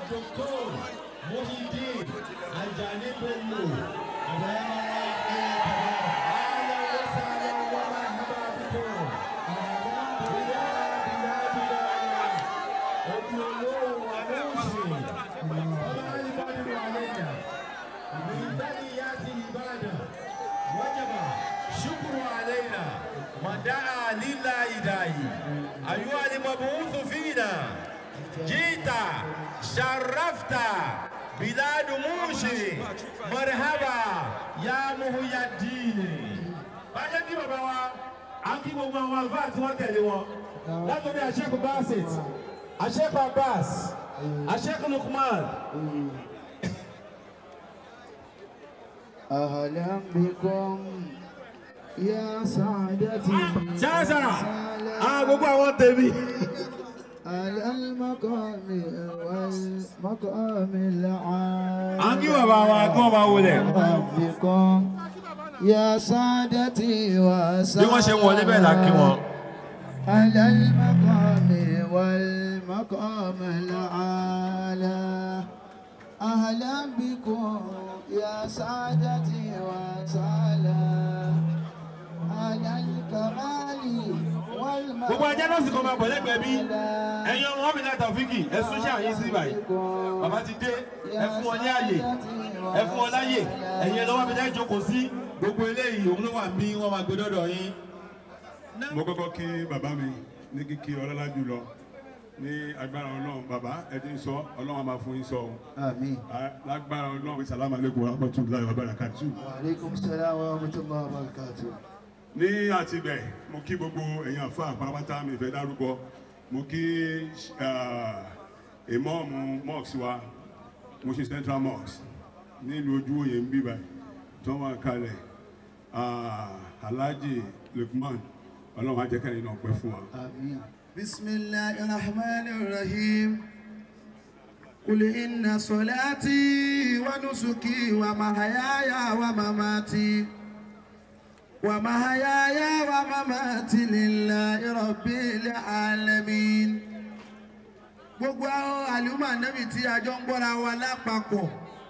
Dr. Muhyiddin Ajani Bello. Àbẹ̀yẹ Ahlan wa sahlan wa marhaban bikum. Bíyá bíyá bíyá. Òbí olówó àlóòsì. Ọba ìbádùn àlẹ́yà. من بنيات العبادة وجب شكر علينا ودعا لله داعي أيها المبعوث فينا جئت شرفت بلاد موشي مرحبا يا محي الدين bájẹ́ kí bàbá wa á kí gbogbo àwọn àlùfáà tí wọ́n tẹ̀lé wọn látọ̀dọ̀ àṣẹ́kù basit àṣẹ́kù abbas àṣẹ́kù lukman أهلا بكم يا سعادتي ṣáṣá àwọn gbogbo àwọn tèmi. على المقام والمقام العالي à ń kí bàbá wa kí wọ́n máa wọlé. بكم يا سعادتي bí wọ́n ṣe ń wọlé bẹ́ẹ̀ la kí wọn. على المقام والمقام العالى أهلا بكم يا سعادتي وسهلا على الكمال والمقام gbogbo ajá náà sì kọ́ máa bọ̀ lẹ́gbẹ̀ẹ́ bí ẹ̀yin ọmọ mi láti ọ̀fíìkì ẹ sún ṣáà yín sí báyìí. bàbá ti dé ẹ fún wọn ní àyè ẹ fún wọn láyè ẹ̀yin lọ́wọ́ mi láì jókòó sí gbogbo eléyìí òun ló wà bí wọ́n máa gbé dọ́dọ̀ yín. mo kọ́kọ́ kí bàbá mi ní kíkí ọlọ́lá jùlọ ní agbára ọlọ́run bàbá ẹ ti ń sọ ọlọ́run á máa fún yín sọ o آمين Ah, lágbára ọlọ́run sàlámù aleykum wa rahmatulahi wa barakatu. وعليكم السلام ورحمة الله وبركاته ní àtibẹ̀ mo kí gbogbo èèyàn àfa àpárápátá mi fẹ́ dárúkọ mo kí ah, ìmọ̀ọ́mù mosque wa mo ṣe central mosque nílùú ojú òye ń bíbá tó wà kalẹ̀ ah, alhaji lukman ọlọ́run á jẹ́ kẹ́rin náà pẹ́ fún wa. آمين بسم الله الرحمن الرحيم قل إن صلاتي ونسكي ومحياي ومماتي ومحياي ومماتي لله رب العالمين gbogbo àwọn àlùmọ́ ànábì tí a jọ ń gbọ́ra wa lápapọ̀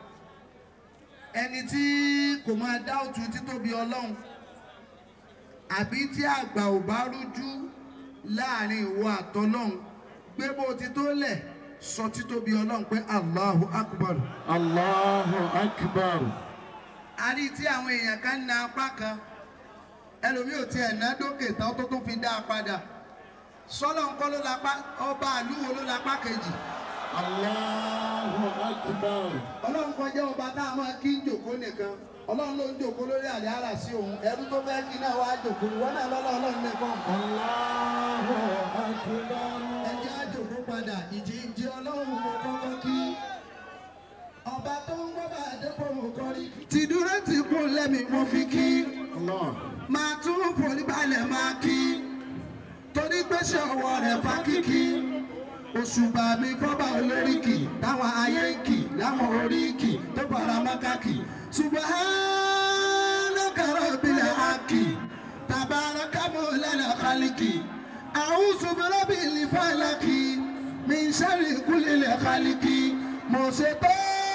ẹni tí kò máa dá òtún títóbi ọlọ́run àbí tí àgbà ò bá rújú láàrin ìwọ àtọlọ́run gbé bó ti tó lẹ̀ sọ títóbi ọlọ́run pé Allahu Akbar. Allahu akbar. a rí tí àwọn èèyàn kan na apá kan ẹlòmíì ò tiẹ̀ ná dókè tán tó tún fi dá a padà sọ́lọ́ ńkọ́ ló lápá ọba àlúwo ló lápá kejì Allahu akbar. ọlọ́run kọjá ọba tá a máa kí ń jòkó nìkan ọlọ́run ló ń jòkó lórí àlẹ́ àrà sí òun ẹrú tó fẹ́ kí náà wá jòkó ìwọ náà lọ́lọ́ ọlọ́run nìkan. Allahu akbar. ẹjẹ́ àjòkó padà ìjì ń jẹ ọlọ́run mo kọ́kọ́ kí ọba tó ń gbọ́ bá àdépò mo kọ́ rí. tìdúró ti kún lẹ́mìí mo fi kí máa tún forí balẹ̀ máa kí torí pé ṣe ọwọ́ rẹ̀ fa kíkí òṣùbà mi fọ́bà olóríkì táwọn ayé ń kì láwọn oríkì tó fara mọ́kàkì subhanaka rabbil haqqi tabaraka mawlana khalqi a'udhu bi rabbil falaqi min sharri kulli khalqi mo ṣe tó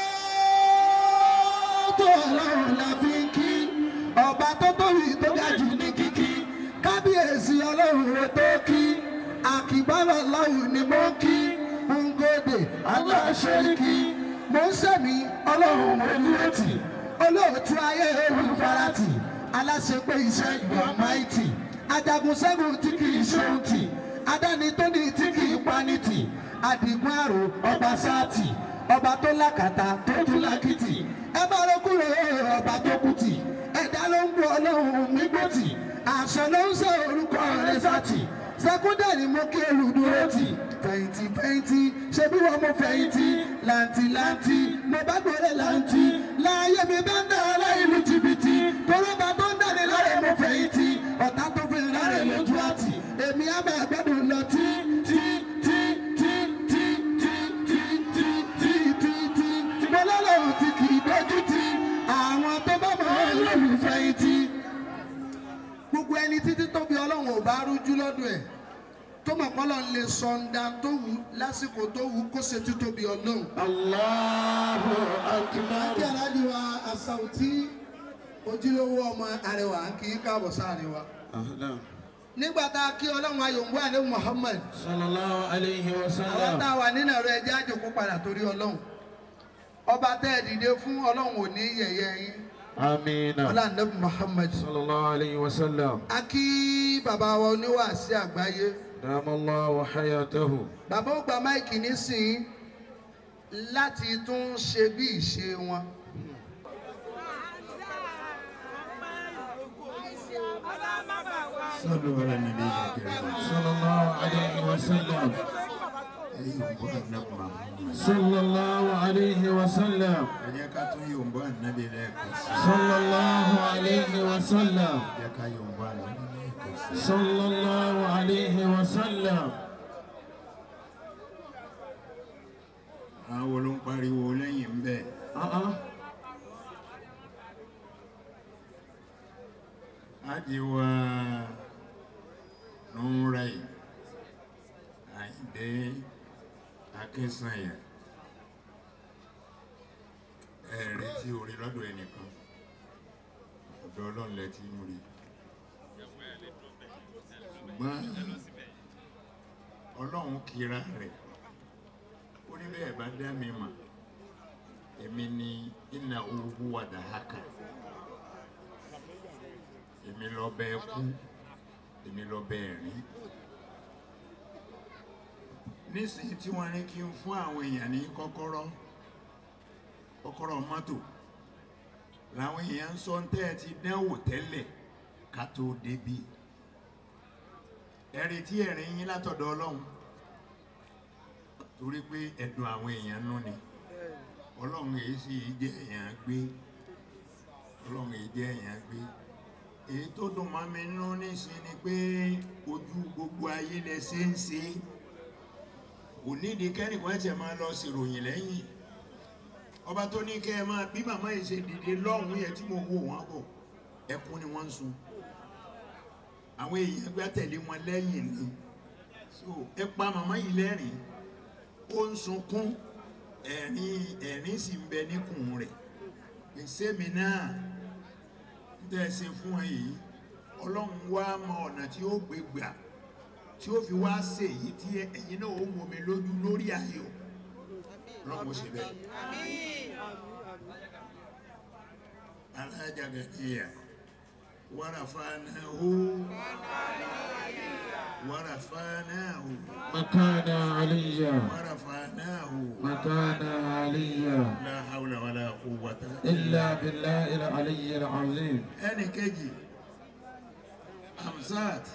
tó ọlọ́run la fi ń kí ọba tó tóbi tó ga jù ní kíkí kábíyèsí ọlọ́run rẹ tó kí àkìbálọ̀ ọlọ́run ni mo kí ngóde aláṣẹ́ríkì mo ń sẹ́mi ọlọ́run mo dúró tì olóòtú ayé ewu farati aláṣepé iṣẹ́ ìwà máìtì ajagun ṣẹ́gun tí kì í ṣeun tì adáni tó ní tí kì í pani tì adigun àrò ọba sáàtì ọba tó lákàtà tó tún lákìtì ẹ bá ló kúrò ọba tó kù tì ẹ̀dá ló ń gbọ́ ọlọ́run nígbòtì àṣẹ ló ń sọ orúkọ rẹ̀ sátì sẹkúndẹ̀rì mo kí olùdúró tì fẹ̀yìntì fẹ̀yìntì ṣé bí wọ́n mo fẹ̀yìntì làǹtì làǹtì mo bá gbọ́dọ̀ làǹtì láàyè mi bá ń dá aláìlú jìbìtì tọ́lọ́ba tó ń dání lọ́rẹ̀ mo fẹ̀yìntì ọ̀tá tó fi rárẹ̀ lójú àtì èmi á máa gbẹ́dùn lọ tí tí tí tí tí tí tí tí tí tí tí mo lọ́lọ́run tí kì í dójú tì àwọn tó bá mọ̀ ọ́ lóhùn fẹ̀yìntì gbogbo ẹni títí tóbi ọlọ́run ò bá rújú lọ́dún ẹ̀ tó mọ̀ pọ́lọ́ lè sọ ǹda tó wù lásìkò tó wù kó ṣe títóbi ọlọ́run. Allahu akbar. Àti aláàjì wa Asauti ojúlówó ọmọ Arẹwà kì í káàbọ̀ sáàrin wa. Ahlan. Nígbà tá a kí ọlọ́run ayòǹgbò àlẹ́ Muhammad. Sallallahu alayhi wa Àwọn sallam. tá a wà nínú ẹ̀rọ ẹjẹ́ àjòkó padà torí ọlọ́run. Ọba tẹ́ ẹ dìde fún ọlọ́run ò ní yẹ̀yẹ́ yín. Amina. Ọlá Nabi Muhammad. Sallallahu alayhi wa sallam. A kí bàbá wa oníwàásí àgbáyé. Damallahu hayatahu. Bàbá ó gba máìkì nísìnyí láti tún ṣe bí ìṣe wọn. صلوا على النبي الكريم Sallallahu alayhi wa sallam. يوم النبي محمد Sallallahu alayhi wa sallam. ẹ jẹ́ ká tún yòǹbó ànábì lẹ́ẹ̀kan sí Sallallahu alayhi wa sallam. ẹ jẹ́ ká yòǹbó ànábì lẹ́ẹ̀kan sí. Sallallahu alayhi wa sallam. àwọn wo ló ń pariwo lẹ́yìn ń bẹ̀ Uh-uh. ájì wa nùúrẹ́ì àyíndé akínsànyà ẹ̀rí tí orí lọ́dọ̀ ẹnìkan ọ̀dọ̀ ọlọ́run lẹ ti ń rí ṣùgbọ́n ọlọ́run kira rẹ̀ ó ní bẹ́ẹ̀ bá dá mi mà èmi ni iná owó wàdà haka èmi lọ bẹ́ẹ̀ kú èmi lọ bẹ́ẹ̀ rí nísìnyí tí wọ́n ní kí n fún àwọn èèyàn ní kọ́kọ́rọ́ kọ́kọ́rọ́ mọ́tò làwọn èèyàn ń sọ ń tẹ́ ẹ ti dánwò tẹ́lẹ̀ ká tó débi ẹ̀rí tí ẹ̀rín yín látọ̀dọ̀ ọlọ́run torí pé ẹ̀dùn àwọn èèyàn nú ni ọlọ́run èyí sì jẹ́ èèyàn gbé ọlọ́run èyí jẹ́ èèyàn gbé èyí tó dùn mọ́ mi nú nísìn ni pé ojú gbogbo ayé lẹ ṣe ń ṣe kò nídìí kẹ́nìkan ẹ̀sẹ̀ máa lọ ṣèròyìn lẹ́yìn ọba tó ní kẹ́ ẹ máa bí màmá yìí ṣe dìde lọ́hùn-ún yẹn tí mo wò wọ́n bọ̀ ẹkún ni wọ́n ń sun àwọn èèyàn gbá tẹ̀lé wọn lẹ́yìn ni so ẹ pa màmá yìí lẹ́rìn ó ń sunkún ẹ̀rín ẹ̀rín sì ń bẹ níkùn rẹ̀ pèsè mi náà tẹ́ ẹ ṣe fún ẹ yìí ọlọ́run wá mọ ọ̀nà tí ó gbé gbà tí ó fi wá ṣe èyí tí ẹ̀yin náà ó mú mi lójú lórí ayọ̀ ọlọ́run ó ṣe bẹ́ẹ̀. alájà gàdíyà wàràfàánàhó wàràfàánàhó Makana aliyya. wàràfàánàhó Makana aliyya. la hawla wala quwwata إلا بالله العلي العظيم ẹnì kejì Hamzat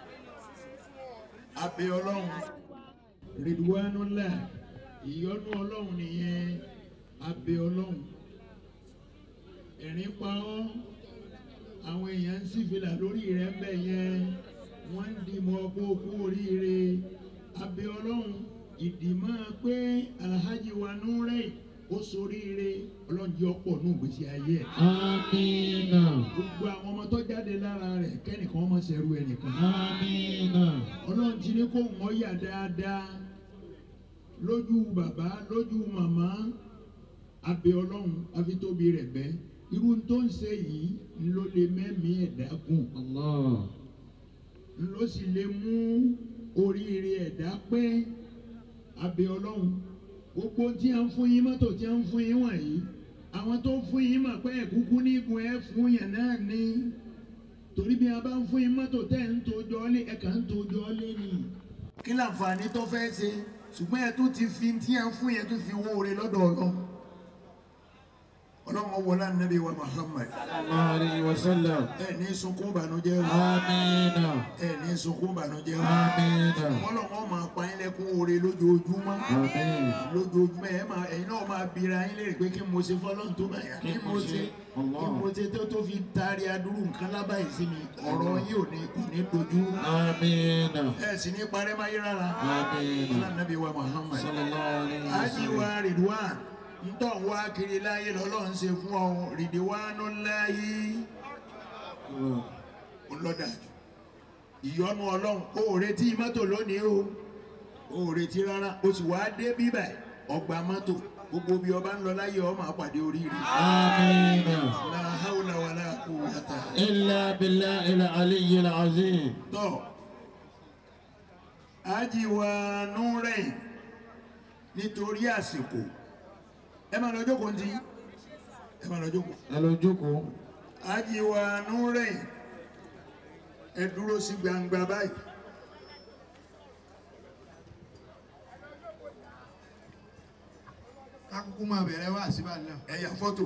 abẹ ọlọ́run Ridwanullah ìyọ́nú ọlọ́run nìyẹn abẹ ọlọ́run ẹ̀rín pa ọ́ àwọn èèyàn ń sífìlà lórí rẹ̀ ń bẹ̀ yẹn wọ́n ń dìmọ̀ ọkọ̀ òkú oríire abẹ ọlọ́run ìdìmọ̀ pé alhaji wa Nurey ó soríire ọlọ́run jẹ́ ọ̀pọ̀ nù gbèsè ayé ẹ̀ آمين gbogbo àwọn ọmọ tó jáde lára rẹ̀ kẹ́nìkan ọmọ ṣẹ̀rù ẹnìkan. آمين ọlọ́run ti ní kó wọ́n yà dáadáa lójú bàbá lójú màmá abẹ ọlọ́run afitóbi rẹ̀ bẹ́ irú tó ń ṣe yìí ló lè mẹ́mí ẹ̀dá gùn الله ló sì lè mú oríire ẹ̀dá pé abẹ ọlọ́run gbogbo tí a ń fún yín mọ́tò tí a ń fún yín wọ̀nyí àwọn tó fún yín mọ̀ pé ẹ̀kúkú nígun ẹ̀ fún yẹn náà ní torí bí a bá ń fún yín mọ́tò tẹ́ ń tojọ́ lé ẹ̀ka ń tojọ́ lé ni. kí láǹfààní tó fẹ́ ṣe ṣùgbọ́n ẹ tún ti fi tí a ń fún yẹn tún fi wóore lọ́dọ̀ ọlọ́run ọlọ́run wọlé ànábì wa Muhammad الله عليه وسلم ẹ ní sunkún ìbànújẹ́ o آمين ẹ ní sunkún ìbànújẹ́ o آمين ọlọ́run máa pa yín lẹ́kún oore lójoojúmọ́ آمين lójoojúmọ́ ẹ máa ẹ̀yin náà máa bira yín léèrè pé kí mo ṣe fọlọ́run tó báyà kí mo ṣe kí mo ṣe tó tó fi taari adúrú nǹkan lábàáyé sí mi ọ̀rọ̀ yìí ò ní kò ní dojú آمين ẹ sì ní parẹ́ máyé rárá آمين ọlọ́nàbí wa Muhammad صلى الله عليه ájì وسلم wa Ridwan ntọ́ ń wá kiri láyé lọ́lọ́run ṣe fún ọ Ridwanu láyé ńlọ́dàjù ìyọnu ọlọ́run ó retí mọ́tò lónìí o ó retí rárá o sì wá dé bíbẹ̀ ọgbà mọ́tò gbogbo bí ọba ń lọ láyé ọmọ àpàdé oríire. آمين la hawla wala quwwata. إلا بالله العلي العظيم tọ́ ajiwa nurẹ̀ nítorí àsìkò ẹ máa lọ jókòó ntí ẹ máa lọ jókòó ẹ lọ jókòó ajiwa nurẹ̀ ẹ dúró sí gbangba báyìí. Kákúkú máa bẹ̀rẹ̀ wá síbà náà. ẹ yà fọ́tò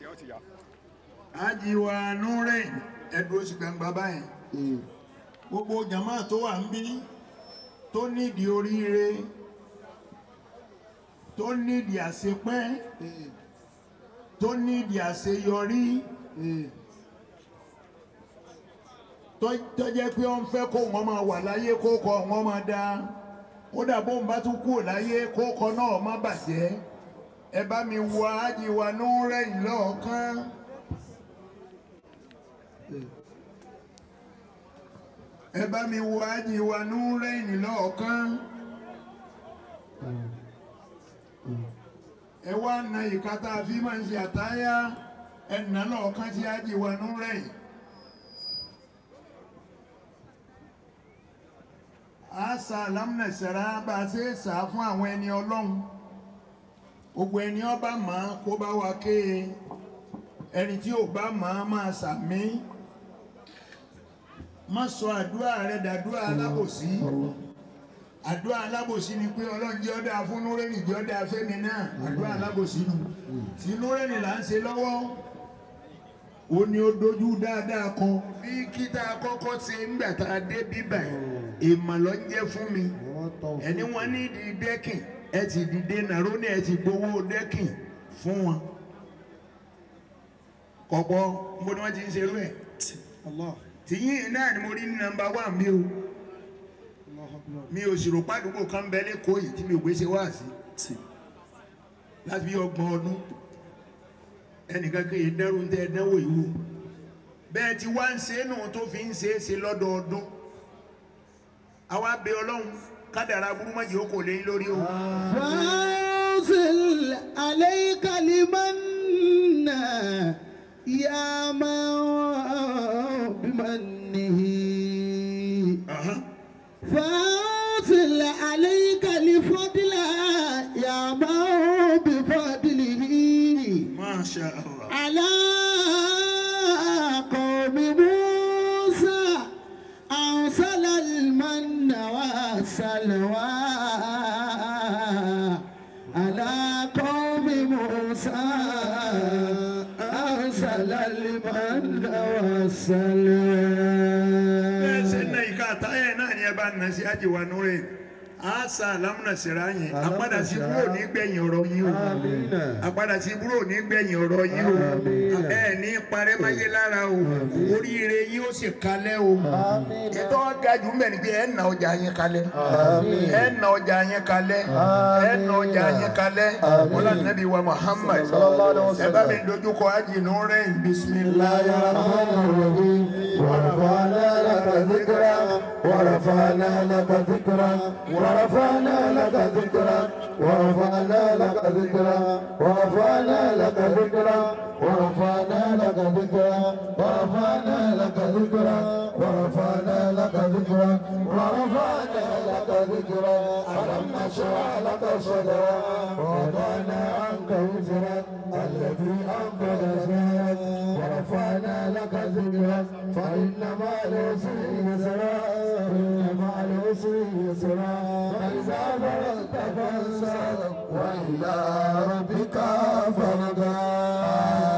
ajiwa nurẹ̀ ẹ dúró sí gbangba báyìí. gbogbo jama tó wà ń bí tó nídìí oríire tó nídìí àṣepẹ́ tó nídìí àṣeyọrí tó tó jẹ́ pé wọ́n fẹ́ kó wọn máa wà láyé kó kọ wọn máa dá kódà bóun bá tún kúrò láyé kó kọ náà má bàjẹ́ ẹ bá mi wọ ájíwá núrẹ̀yìn lọ́ọ̀kan. ẹ bá mi wọ ájíwá núrẹ̀yìn lọ́ọ̀kan. ẹ wá na ìka tá a fi máa ń ṣe àtáyá ẹ nà lọ́ọ̀kan tí ájíwá núrẹ̀yìn. a sa alámùnẹ̀sẹ̀rá bá a ṣe é sà á fún àwọn ẹni ọlọ́run gbogbo ẹni ọba mọ̀ ọ́ kó bá wa ké e ẹni tí ò bá mọ̀ ọ́ máa sàmí má sọ àdúrà rẹ dàdúrà alábòsí àdúrà alábòsí ni pé ọlọ́run jẹ́ ọ́dà fún núrẹ́nì jẹ́ ọ́dà fẹ́mi náà àdúrà alábòsí nù tí núrẹ́nì là ń ṣe lọ́wọ́ ó ní ó dojú dáadáa kan bí kíta kọ́kọ́ ṣe ńgbà tá a dé bíbà èèmọ̀ ló ń jẹ́ fún mi ẹni wọn ní ìdí dẹ́kìn ẹ ti dìde nàró ní ẹ ti gbowó dẹ́kìn fún wọn kọ̀pọ̀ mo ní wọ́n ti ń ṣerú ẹ̀ tìyín náà ni mo rí ní nọ́mbà wà mí o mi ò sì rò pàdúgbò kan bẹ lẹ́kọ̀ọ́ yìí tí mi ò gbé ṣe wá sí láti bí ọgbọ̀n ọdún ẹnìkan kì í dẹ́rù ń tẹ́ ẹ dánwò yìí wò bẹ́ẹ̀ tí wá ń ṣe é nù tó fi ń ṣe é ṣe lọ́dọọdún àwa bẹ ọlọ́run kádàrá burúmọ́jì ó kò lé yín lórí o. فانزل عليك لمن يا من بمنه Aha. فانزل عليك لفضل يا من بفضله Masha Allah. على قوم موسى أرسل المن والسلوى على قوم موسى أرسل المن bẹ́ẹ̀ ṣe والسلوى ná ìka àtàyẹ̀ náà ni ẹ bá nà sí àjẹwà núrẹ̀ àṣà alámúnàṣẹ́ra yẹn àpadà sí búrò ní gbẹ̀yìn ọ̀rọ̀ yín o àpadà sí búrò ní gbẹ̀yìn ọ̀rọ̀ yín o ẹ ní parẹ́ máyé lára o oríire yín ó sì kalẹ̀ o ètò ọ̀gá jù mẹ́rin ni pé ẹ nà ọjà yẹn kalẹ̀ ẹ nà ọjà yẹn kalẹ̀ ẹ nà ọjà yẹn kalẹ̀ wọlé nàbí wa Muhammad ẹ bá mi dojú kọ àjìnú rẹ̀ bisimilayi. ورفعنا لك ذكرا ورفعنا لك ذكرا ورفعنا لك ذكرا ورفعنا لك ذكرا ورفعنا لك ذكرا ورفعنا لك ذكرا ورفعنا لك ذكرا ورفعنا لك ذكرا ورفعنا لك ذكرا ألم نشرح لك صدرا ووضعنا عنك وزرا الذي أنقذ ظهرك ورفعنا لك ذكرا فإن مع العسر يسرا إن مع العسر يسرا فإذا فرغت فانصب وإلى ربك فارغب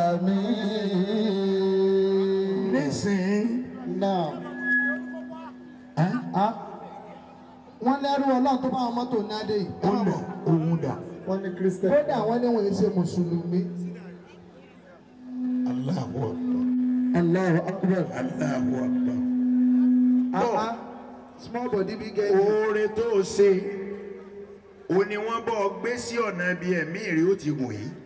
آمين nísìnyí. Now, ah, wọ́n lẹ́rú ọlọ́run tó bá wọn mọ́tò náà dé yìí. ó lọ òun dà. wọ́n ní kírísítẹ̀. kódà wọ́n ní wọ́n ṣe mùsùlùmí. Allahu Akbar. Allahu akbar. Allahu Akbar. Ah, ah, small body big head. oore tó o ṣe o ni wọ́n bọ́ gbé sí ọ̀nà bí ẹ̀mí rí ó ti gùn yìí.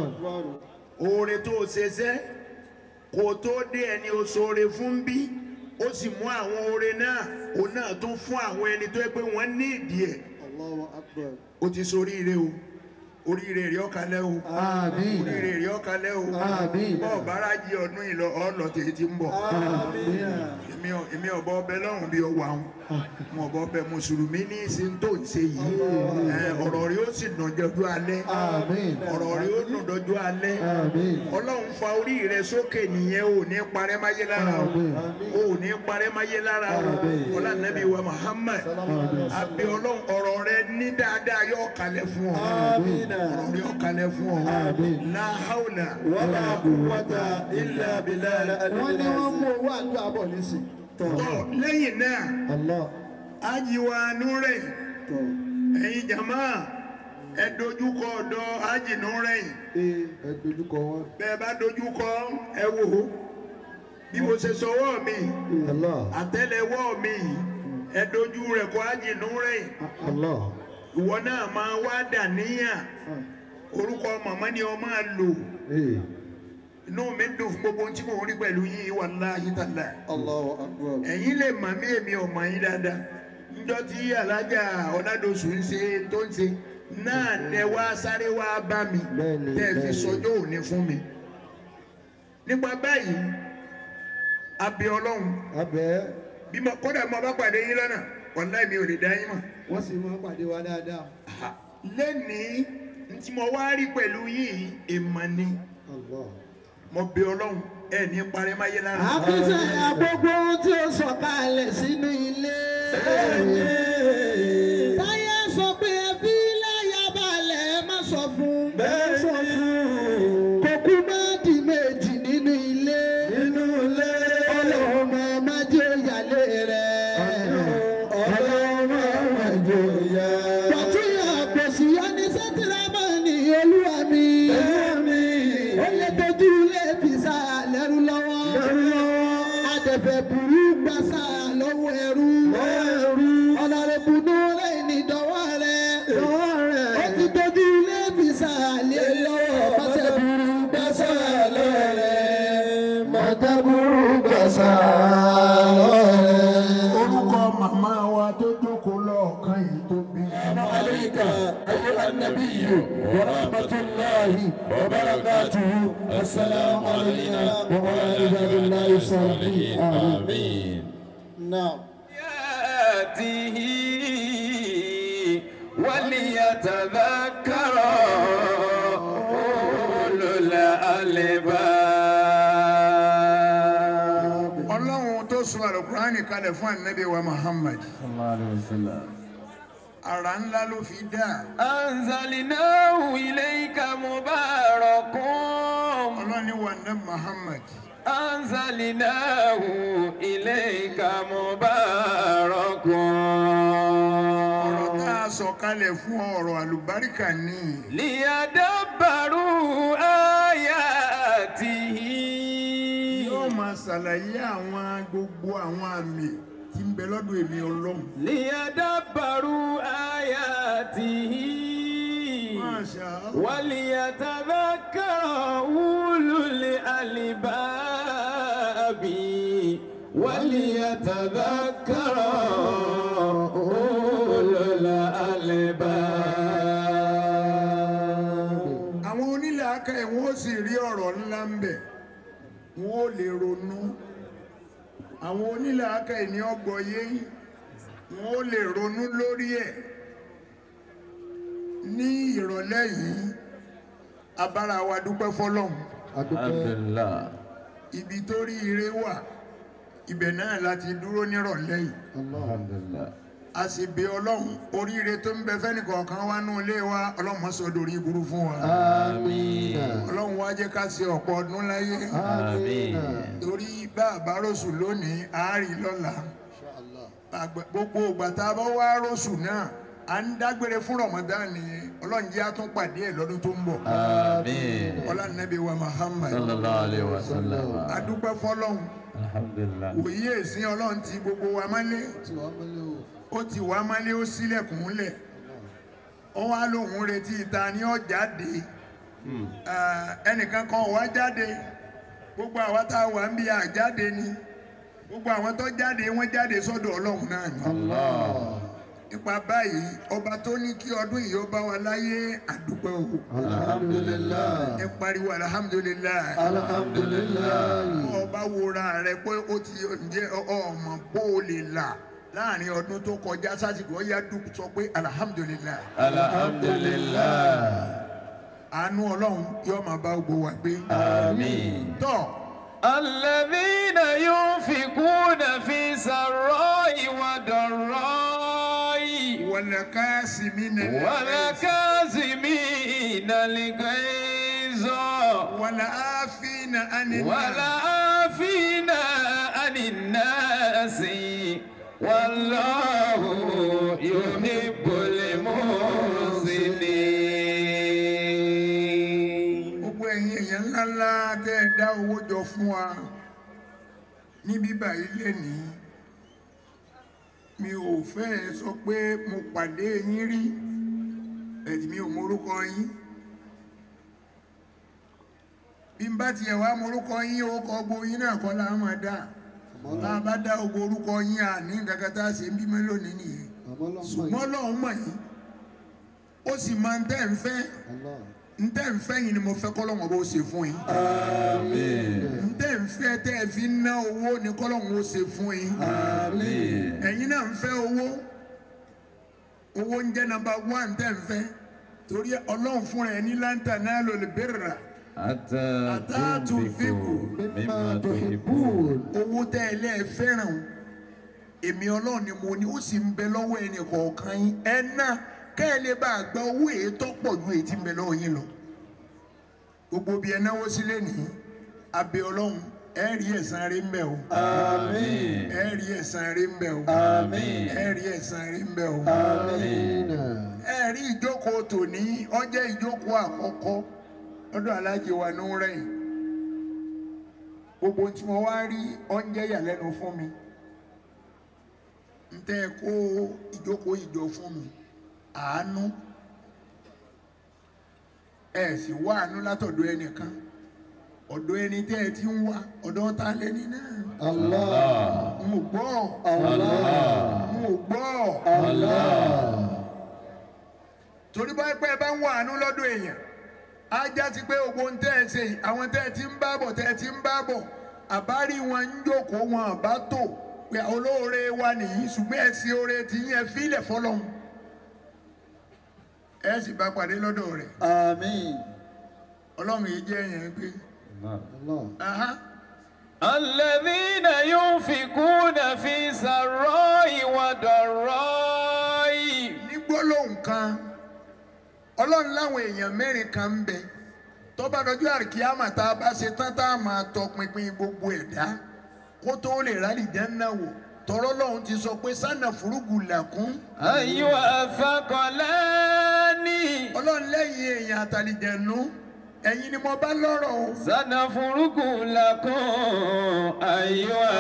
oore tó o ṣe ṣẹ́ kò tó dé ẹni o ṣoore fún bí ó sì mú àwọn oore náà òun náà tún fún àwọn ẹni tó yẹ pé wọ́n ní ìdí ẹ̀ Allahu Akbar. ó ti sọ oríire o oríire rí ọ̀kalẹ̀ o Àmín. oríire rí ọ̀kalẹ̀ o Àmín. bọ́ọ̀ bára jí ọdún yìí lọ ọ̀lọ́ tèyí ti ń bọ̀ Àmín. èmi ò- èmi ọ̀bọ ọbẹ̀ lọ́rùn bí ọwọ́ àwọn mo ọ̀bọ ọbẹ̀ mùsùlùmí ní ìsìn tó ń ṣe yìí ẹ, ọ̀rọ̀ rí ó sì dùn jọjú alẹ́ Àmín. ọ̀rọ̀ rí ó dùn jọjú alẹ́ Àmín. ọlọ́run fa orí rẹ sókè nìyẹn ò ní parẹ́ máyé lára o Àmín. ò ní parẹ́ máyé lára o ọlá nàbí wa Muhammad àbí ọlọ́run ọ̀rọ̀ rẹ ní dáadáa yóò kalẹ̀ fún ọ Àmín. ọ̀rọ̀ rẹ yóò kalẹ̀ fún ọ Àmín. la hawla Wala quwwata illa billah. Wọ́n ní wọ́n mú owó àdúrà bọ̀ nísìn. Tọ́. tọ́ lẹ́yìn náà Allah. ajiwa nure Tọ́. ẹ̀yin jama ẹ dojúkọ ọ̀dọ̀ aji nure Ee ẹ dojúkọ wọn. bẹ́ẹ̀ bá dojúkọ ẹ wò ó bí mo ṣe sọwọ́ mi Allah. àtẹ́lẹwọ́ mi ẹ dojú rẹ̀ kọ aji nure Allah. ìwọ náà máa wá dà níyà orúkọ màmá ni ọ máa lò Ee. inú mi dùn fún gbogbo ohun tí mò ń rí pẹ̀lú yín wallahi taala Allahu Akbar. ẹ̀yin lè mà mí èmi ò mọ̀ yín dáadáa níjọ́ tí alájà ọ̀nàdọ̀sù ń ṣe tó ń ṣe náà lẹ wá sáré wá bá mi Bẹ́ẹ̀ni, tẹ́ ẹ fi bẹ́ẹ̀ni. sọjọ́ òní fún mi nípa báyìí abẹ ọlọ́run Abẹ́ bí mo kódà mo bá pàdé yín lọ́nà wàláì mi ò lè dá yín mọ̀ wọ́n sì máa pàdé wa dáadáa. lẹ́nìí tí mo wá rí pẹ̀lú yìí èèmọ̀ ni Allah. mo bẹ ọlọ́run ẹ ní parẹ́ máyé lára. Àfisẹ́ àgbogbo ohun tí ó sọ̀kalẹ̀ sínú ilé. Táyé sọ pé ẹbí láyà balẹ̀ ẹ má sọ fún. Bẹ́ẹ̀ sọ fún. Kòkú má di méjì nínú ilé. Nínú ilé. Ọlọ́run máa má jẹ́ ìyàlé rẹ̀. Ọlọ́run máa jẹ́ ìyá. Pọ̀túyà pèsè yáni sẹ́tìlámà ní olúwa mi. Olúwa mi. Ó lè dojú ilé bìsà lẹ́rú lọ́wọ́. Lẹ́rú lọ́wọ́. Adẹ̀fẹ̀ burú gbàsà lọ́wọ́ ẹrú. Ẹrú. Ọ̀nàrẹ́bù núrẹ́ ìnìdọ́wọ́ rẹ̀. Dọ́wọ́ rẹ̀. Ó ti dojú ilé bìsà lé lọ́wọ́. Mọ̀tẹ́ burú gbàsà lọ́wọ́ rẹ̀. Mọ̀tẹ́ burú gbàsà lọ́wọ́ rẹ̀. orúkọ màmá wa tó jókòó lọ́ọ̀kan yìí tó bí. عليك أيها النبي ورحمة الله وبركاته السلام علينا وعلى عباد الله الصالحين آمين Now. آياته وليتذكر أولو الألباب ọlọ́run tó sọ àlùkùránì kalẹ̀ fún ànábì wa Muhammad صلى الله عليه وسلم ara ńlá ló fi dá أنزلناه إليك مبارك ọlọ́ni wa ní Muhammad أنزلناه إليك مبارك ọ̀rọ̀ tá a sọ kalẹ̀ fún ọ̀rọ̀ àlùbáríkà ní ليدبروا آياته yóò máa ṣàlàyé àwọn gbogbo àwọn àmì tí ń bẹ lọ́dọ̀ èmi ọlọ́run ليدبروا آياته Masha Allah. وليتذكر أولو الألباب وليتذكر أولو الألباب àwọn onílàákà ẹ̀ wọ́n sì rí ọ̀rọ̀ ńlá ń bẹ̀ wọ́n ó lè ronú àwọn onílàákà ẹ̀ ní ọgbọ̀yé wọ́n ó lè ronú lórí ẹ̀ ní ìrọ̀lẹ́ yìí abára wa dúpẹ́ fọlọ́hún الحمد لله ibi tó rí ire wà ibẹ̀ náà láti dúró nírọ̀lẹ́ yìí الحمد لله a sì bẹ ọlọ́run oríire tó ń bẹ fẹ́nìkọ̀ọ̀kan wá nú ilé wa ọlọ́run má sọ dorí burú fún wa آمين ọlọ́run wá jẹ́ ká ṣe ọ̀pọ̀ ọdún láyé آمين torí bá a bá rọ̀ṣù lónìí àárí lọ́la Àgbẹ̀- gbogbo ìgbà tá a bá wá rọ̀ṣù náà à ń dágbére fún Ramadan nìyẹn ọlọ́run jẹ́ àtúnpàdé ẹ̀ lọ́dún tó ń bọ̀ آمين ọlá nàbí wa Muhammad صلى الله عليه وسلم adúpẹ́ fọlọ́run الحمد لله òye ìsìn ọlọ́run ti gbogbo wa mọ́lé ó ti wá mọ́lé ó sílẹ̀kùn lẹ̀ ó wá lóun retí ta ni ó jáde Eh, ẹnìkan kan ò wá jáde gbogbo àwa tá a wà ń bí àjáde ni gbogbo àwọn tó jáde wọ́n jáde sọ́dọ̀ ọlọ́run náà ni Allah. nípa báyìí ọba tó ní kí ọdún yìí ó bá wa láyé àdúpẹ́ o alhamdulilayi ẹ pariwo alihamudulilayi alhamdulilayi ọba wora rẹ pé ó ti ǹjẹ́ ọmọ bó o lè là láàrin ọdún tó kọjá sásìkò ọyá dùn sọ pé alihamudulilayi Alhamdulillah. àánú ọlọ́run yóò máa bá gbogbo wa gbé Àmín. tọ́ الذين ينفقون في سراء وضراء wàlàkàsímínà والكاظمين الغيظ wàlàáfínà ánínà والعافين عن الناس والله يحب المحسنين gbogbo ẹ̀yin èèyàn ńláńlá tẹ́ ẹ dá owó jọ fún wa ní bíbá ilé ní mi ò fẹ́ sọ pé mo pàdé yín rí ẹ̀dì mi ò morúkọ yín bí n bá tiẹ̀ wá morúkọ yín orúkọ gbogbo yín náà kọ́ la máa dá bá a bá dá gbogbo orúkọ yín àní nǹkan tá a ṣe ń bímọ lónìí nìyẹn ṣùgbọ́n lọ́hùn mọ̀ yín ó sì máa ń tẹ́ ń fẹ́ ń tẹ́ ń fẹ́ yín ni mo fẹ́ kọ́lọ́hùn bó ṣe fún yín ń tẹ́ ń fẹ́ tẹ́ ẹ fi ń ná owó ni kọ́lọ́hùn ó ṣe fún yín ẹ̀yin náà ń fẹ́ owó owó ń jẹ́ nàmbà wán tẹ́ ń fẹ́ torí ọlọ́run fúnra ẹ̀ ní láǹtà náà ló lè bẹ̀rẹ̀ rà Hatta tunfiqu mimma tuhibbun. owó tẹ́ ẹ lẹ́ẹ̀ fẹ́ràn o èmi ọlọ́run ni mo ní ó sì ń bẹ lọ́wọ́ ẹnì kọ̀ọ̀kan yín ẹ ná kẹ́ ẹ lè bá a gba owó èyí tó pọ̀ ju èyí tí ń bẹ lọ́wọ́ yín lọ gbogbo bí ẹ náwó sílé nìyí abẹ ọlọ́run ẹ rí ẹ̀san rí ń bẹ o Àmín. ẹ rí ẹ̀san rí ń bẹ o Àmín. ẹ rí ẹ̀san rí ń bẹ o amina ẹ rí ìjókòó tòní ó jẹ́ ìjókòó àkọ́kọ́ lọ́dọ̀ alájẹ wa ní rẹ̀yìn gbogbo tí mo wá rí oúnjẹ yàlẹ́nu fún mi n tẹ́ ẹ kó ìjókòó ìjọ fún mi àánú ẹ sì wá àánú látọ̀dọ̀ ẹnìkan ọ̀dọ̀ ẹni tẹ́ ẹ ti ń wá ọ̀dọ̀ ta lẹ́ni náà allah n ò gbọ́ allah n ò gbọ́ allah torí bá pẹ́ bá ń wá àánú lọ́dọ̀ èèyàn á já sí pé gbogbo ń tẹ́ ẹ ṣe yìí àwọn tẹ́ ẹ ti ń bá bọ̀ tẹ́ ẹ ti ń bá bọ̀ àbárí wọn ń jókòó wọn àbá tò pé olóore wa nìyí ṣùgbọ́n ẹ sí oore tí yẹn fílẹ̀ fọlọ́hún ẹ sì bá pàdé lọ́dọ̀ rẹ̀ amin ọlọ́run yìí jẹ́ yẹn pé allah aha الذين ينفقون في سراء وضراء ní gbólóhùn kan ọlọ́run láwọn èèyàn mẹ́rin kan ń bẹ tó bá dọjú àríkíámà tá a bá ṣe tán tá a máa tọpinpin gbogbo ẹ̀dá kó tó lè rálì jẹ́nà wò tọrọ lọ́hún ti sọ pé sànà fúrúgù làkún أيها الثقلان ọlọ́run lẹ́yìn èèyàn àtàlìjẹ̀nu ẹ̀yin ni mo bá lọ́rọ̀ o سنفرغ لكم أيها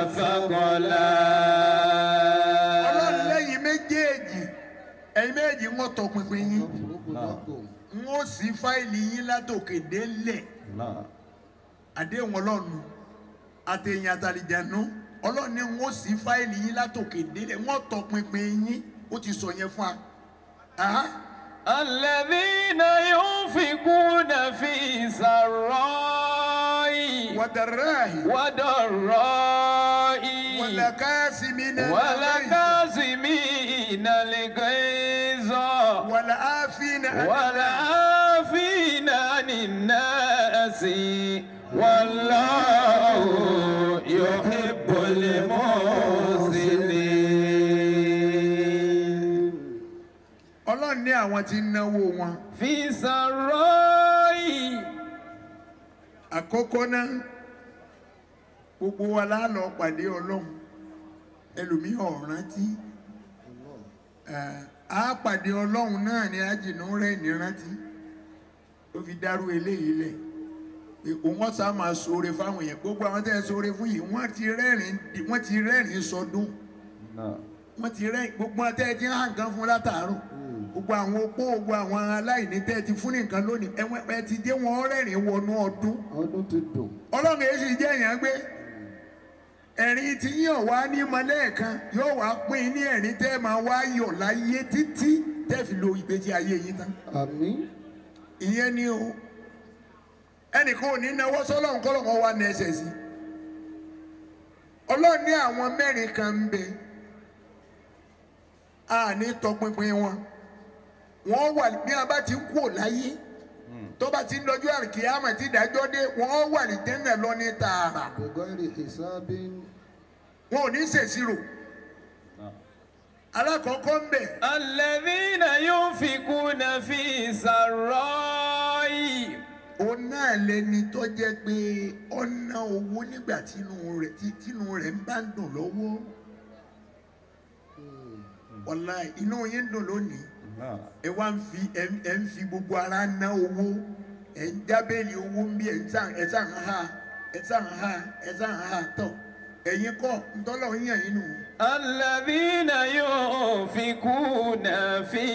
ọlọ́run الثقلان lẹ́yìn méjèèjì ẹ̀yin méjèèjì ń wọ́n tọpinpin yín ń ó sí fáìlì yín látòkè délẹ̀ àdéhùn ọlọ́run àtẹ̀yìn àtàlìjẹ̀nu ọlọ́run ní ń ó sí fáìlì yín látòkè délẹ̀ wọ́n tọpinpin yín ó ti sọ yẹn fún wa. Aha. الذين ينفقون في سراء wàdàráhì وضراء wàlàkàsímínà والكاظمين الغيظ wàlàáfínà والعافين عن الناس والله يحب المحسنين ọlọ́run ní àwọn tí ń náwó wọn. في سراء àkọ́kọ́ náà gbogbo wa la lọ pàdé ọlọ́run ẹlòmíì ò rántí Ẹ̀, á pàdé ọlọ́run náà ní àjìnú rẹ̀ ní rántí ó fi dárú eléyìí lẹ̀ pé òun ọ̀sán máa ṣoore fáwọn èèyàn gbogbo àwọn tẹ́ ẹ ṣoore fún yìí wọ́n ti rẹ́rìn wọ́n ti rẹ́rìn sọdún wọ́n ti rẹ́rìn gbogbo àwọn tẹ́ ẹ ti ń hàn kan fún látàárọ̀ gbogbo àwọn opó gbogbo àwọn aláìní tẹ́ ẹ ti fún nìkan lónìí ẹ- ẹ ti dé wọn rẹ́rìn wọnú ọdún ọdún ti dùn ọlọ́run èyí sì jẹ́ èèyàn gbé ẹ̀rín tí yíyan wá ní mọ́lẹ́ẹ̀kan yóò wá pín ní ẹ̀rín tẹ́ máa wá yọ̀ láyé títí tẹ́ fi lo ìgbésí ayé yín tán àmín ìyẹn ni o ẹnìkan ò ní náwó sọ́lọ́run kọ́lọ́run wá ní ẹsẹ̀ sí ọlọ́run ní àwọn mẹ́rin kan ń bẹ a ní tọpinpin wọn wọ́n wà bí wọn bá ti kú ò láyé tó bá ti ń lọ́jọ́ àrùkìyàmọ̀ tí ìdájọ́ dé wọ́n wà ní tẹ́lẹ̀ lọ ní tààrà bẹ̀gọ́rì ìsábìn wọn ò ní ṣèṣirò alákọ̀ọ́kọ́ ń bẹ الذين ينفقون في سراء òun náà lẹni tó jẹ́ pé ọ̀nà owó nígbà tínú rẹ̀ tí tínú rẹ̀ ń bá ń dùn lọ́wọ́ ọ̀la inú yín ń dùn lónìí ẹ wá ń fi ẹ ń- ẹ ń fi gbogbo ara ná owó ẹ ń jábẹ́ẹ̀lì owó ń bí ẹ ń sàn ẹ sàn ha ẹ sàn ha ẹ sàn ha tọ̀ ẹ̀yin kọ́ ntọ́lọ̀ ń yàn yín nù. الذين ينفقون في